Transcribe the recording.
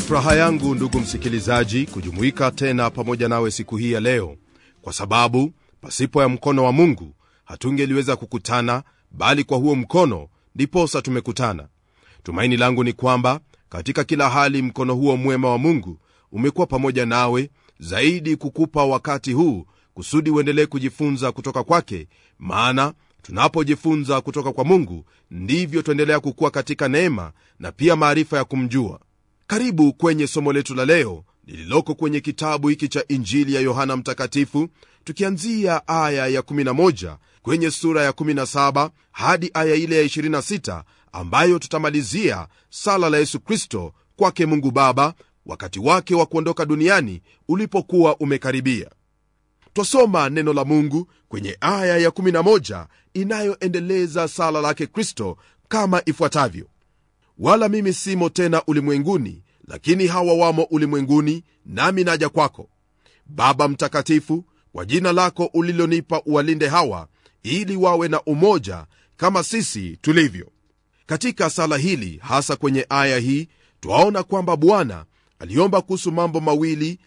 furaha yangu ndugu msikilizaji kujumuika tena pamoja nawe siku hii ya leo kwa sababu pasipo ya mkono wa mungu hatungeliweza kukutana bali kwa huo mkono ndiposa tumekutana tumaini langu ni kwamba katika kila hali mkono huo mwema wa mungu umekuwa pamoja nawe zaidi kukupa wakati huu kusudi uendelee kujifunza kutoka kwake maana tunapojifunza kutoka kwa mungu ndivyo tuendelea kukuwa katika neema na pia maarifa ya kumjua karibu kwenye somo letu la leo lililoko kwenye kitabu hiki cha injili ya yohana mtakatifu tukianzia aya ya 11 kwenye sura ya 17 hadi aya ile ya 26 ambayo tutamalizia sala la yesu kristo kwake mungu baba wakati wake wa kuondoka duniani ulipokuwa umekaribia twasoma neno la mungu kwenye aya ya 11 inayoendeleza sala lake kristo kama ifuatavyo wala mimi simo tena ulimwenguni lakini hawa wamo ulimwenguni nami naja kwako baba mtakatifu kwa jina lako ulilonipa uwalinde hawa ili wawe na umoja kama sisi tulivyo katika sala hili hasa kwenye aya hii twaona kwamba bwana aliomba kuhusu mambo mawili